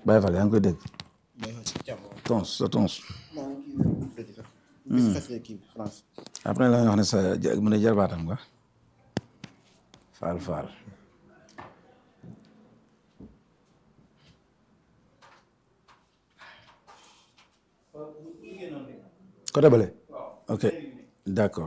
Baye Fall yaa ngi koy dégg Baye Fall si jàmm. tons sa tons maa ngi kii bi dëgg sax. bis xasee kii bi France. après la nga wax ne sa ja- mu ne jarbaatam nga Fall Fall côté bële ok d'accord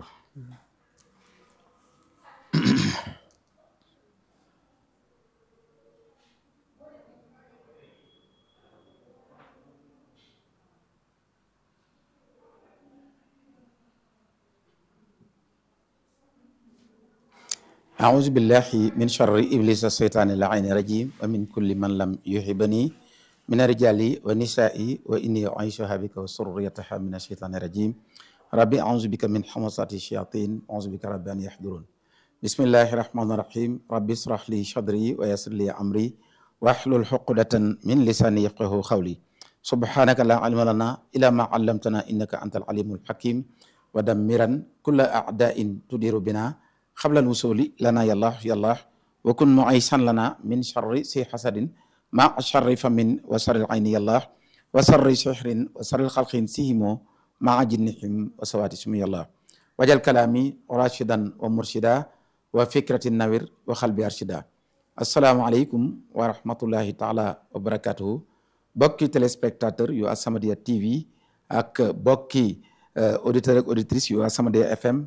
أعوذ بالله من شر إبليس الشيطان اللعين الرجيم ومن كل من لم يحبني من الرجال والنساء وإني أعيشها بك وسريتها من الشيطان الرجيم ربي أعوذ بك من حمصات الشياطين أعوذ بك رب أن يحضرون بسم الله الرحمن الرحيم ربي اشرح لي صدري ويسر لي أمري واحلل عقدة من لساني يفقه قولي سبحانك لا علم لنا إلا ما علمتنا إنك أنت العليم الحكيم ودمرا كل أعداء تدير بنا قبل الوصول لنا يا الله يا الله وكن معيشا لنا من شر سي حسد مع شر فمن وشر العين يا الله وشر سحر وشر الخلق سيهم مع جنهم وسوات اسمي الله وجل كلامي راشدا ومرشدا وفكرة النوير وقلبي أرشدا السلام عليكم ورحمة الله تعالى وبركاته bokki téléspectateur yu As-Samadiyya TV ak bokki auditeur ak auditrice yu As-Samadiyya FM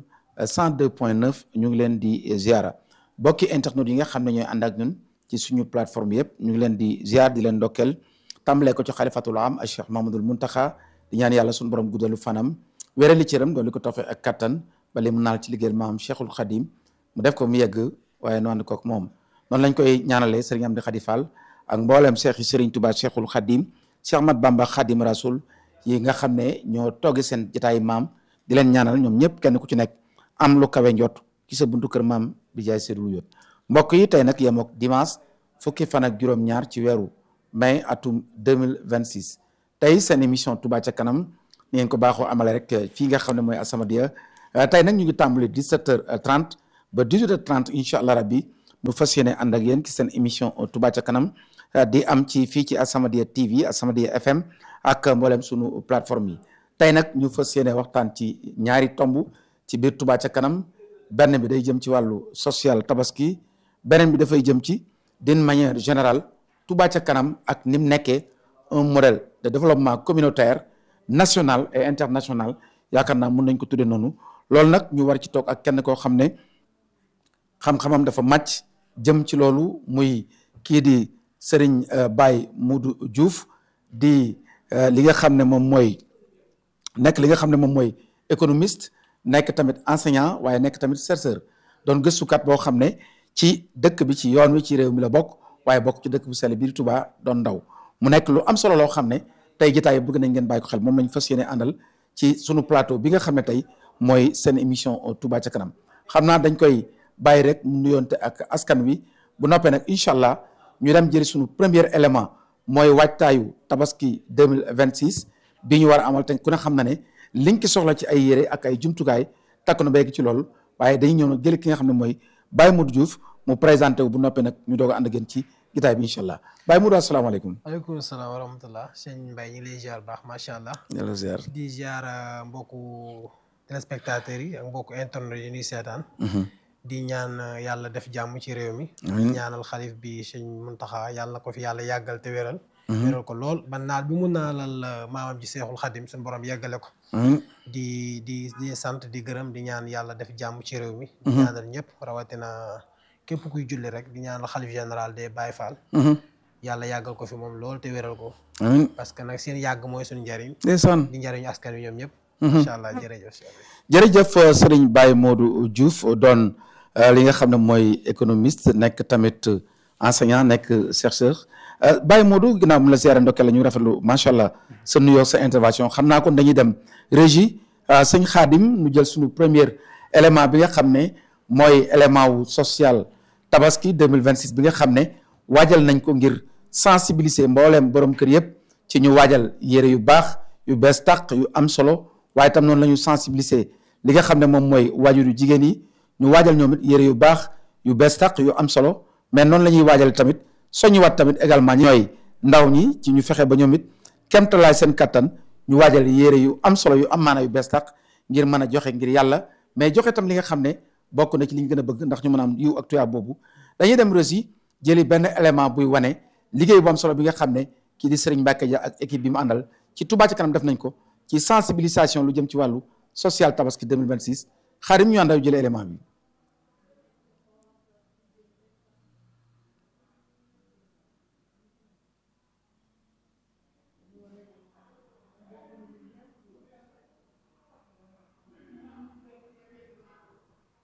102.9 ñu ngi leen di ziara bokki internet yi nga xam ne ñooy ànd ak ñun ci suñu plateforme yëpp ñu ngi leen di ziar di leen ndokkeel tàmbalee ko ci xalifatul am ak Cheikh Mamadul Muntaxa di ñaan yàlla suñu borom guddalu fanam wérali cëram doon li ko tofe ak kattan ba li mu naal ci liggéeyal maam Cheikhul Khadim mu def ko mu yegg waaye noonu kook moom noonu lañ koy ñaanalee Serigne Amdi Khady Fall ak mboolem Cheikh yi Serigne Touba Cheikhul Khadim Cheikh Ahmad Bamba Khadim Rasoul yi nga xam ne ñoo toggi seen jotaay maam di leen ñaanal ñoom ñëpp kenn ku ci nekk am lu kawe njot ci sa buntu kër maam bi jaay seetlu yot mbokk yi tey nag yemook dimanche fukki fan ak juróom-ñaar ci weeru mai atum 2026 tey seen émission Touba ca kanam ni ngeen ko baaxoo amale rek fii nga xam ne mooy As-Samadiyya tey nag ñu ngi tàmbali 17h30 ba 18h30 incha allah rabbi nu fas yéene ànd ak yéen ci seen émission Touba ca kanam di am ci fii ci As-Samadiyya TV As-Samadiyya FM ak mboolem sunu plateforme yi tey nag ñu fas yéene waxtaan ci ñaari tomb ci biir Touba ca kanam benn bi day jëm ci wàllu social tabaski beneen bi dafay jëm ci d'une manière générale Touba ca kanam ak ni mu nekkee un modèle de développement communautaire national et international yaakaar naa mun nañ ko tudde noonu loolu nag ñu war ci toog ak kenn koo xam ne xam-xamam dafa màcc jëm ci loolu muy kii di Serigne Baye Modou Diouf di li nga xam ne moom mooy nekk li nga xam ne moom mooy économiste nekk tamit enseignant waaye nekk tamit chercheur doon gëstukat boo xam ne ci dëkk bi ci yoon wi ci réew mi la bokk waaye bokk ci dëkk bu sell biir Touba doon ndaw mu nekk lu am solo loo xam ne tey jotaay bëgg nañ ngeen bàyyi ko xel moom lañ fas yéene àndal ci sunu plateau bi nga xam ne tey mooy seen émission Touba ca kanam xam naa dañ koy bàyyi rek mu nuyoonte ak askan wi bu noppee nag incha allah ñu dem jëri sunu premier élément mooy waajtaayu tabaski 2026 bi ñu war a amal te ku ne xam na ne liñ ki soxla ci ay yére ak ay jumtukaay takk na béyk ci loolu waaye dañuy ñëw nag jëli ki nga xam ne mooy Baye Modou Diouf mu présenté wu bu noppee nag ñu doog a ànd ak yéen ci gitaay bi incha allah Baye Modou asalaamaaleykum. waaleykum salaam wa rahmatullah sëñ Mbaye ñu ngi lay ziar baax macha allah. yàlla ziar. di ziar mbokku téléspectateurs yi ak mbokku internet yi ñuy seetaan. di ñaan yàlla def jàmm ci réew mi. amiin ñaanal xalif bi sëñ Muntaxa yàlla na ko fi yàlla yàggal te wéral. wéral ko lool ba naal bi mu naalal maamam ji seexul xadim suñu borom yeggale ko. di di di sant di gërëm di ñaan yàlla def jàmm ci réew mi. di ñaanal ñëpp rawatina képp kuy julli rek di ñaanal xalif général des Baye Fall. yàlla yàggal ko fi moom lool te wéral ko. amiin parce que nag seen yàgg mooy suñu njariñ. ndeysaan di njariñu askan wi ñoom ñëpp. incha allah jërëjëf. jërëjëf Serigne Baye Modou Diouf doon li nga xam ne mooy économiste nekk tamit enseignant nekk chercheur Baye Modou ginnaaw mu la ziare ndokkee la ñu rafetlu macha allah sa nuyoo sa intervention xam naa kon dañuy dem régie sëñ Khadim ñu jël suñu premier élément bi nga xam ne mooy élément wu social tabaski 2026 bi nga xam ne waajal nañ ko ngir sensibiliser mbooleem borom kër yëpp ci ñu waajal yére yu baax yu bees tàq yu am solo waaye tam noonu la ñu sensibiliser li nga xam ne moom mooy waajur yu jigéen yi ñu waajal ñoom it yére yu baax yu bees tàq yu am solo mais noonu la ñuy waajal tamit soññiwaat tamit également ñooy ndaw ñi ci ñu fexe ba ñoom it kemtalaay seen kattan ñu waajal yére yu am solo yu am maana yu bees tax ngir mën a joxe ngir yàlla mais joxe tam li nga xam ne bokk na ci li ñu gën a bëgg ndax ñu mën a am yiw ak tuyaab boobu dañuy dem Russie jëli benn élément buy wane liggéey bu am solo bi nga xam ne kii di Serigne Mbacke Dia ak équipe bi mu àndal ci Touba ci kanam def nañ ko ci sensibilisation lu jëm ci wàllu social tabaski 2026 xaarim ñu àndaw jëlee élément bi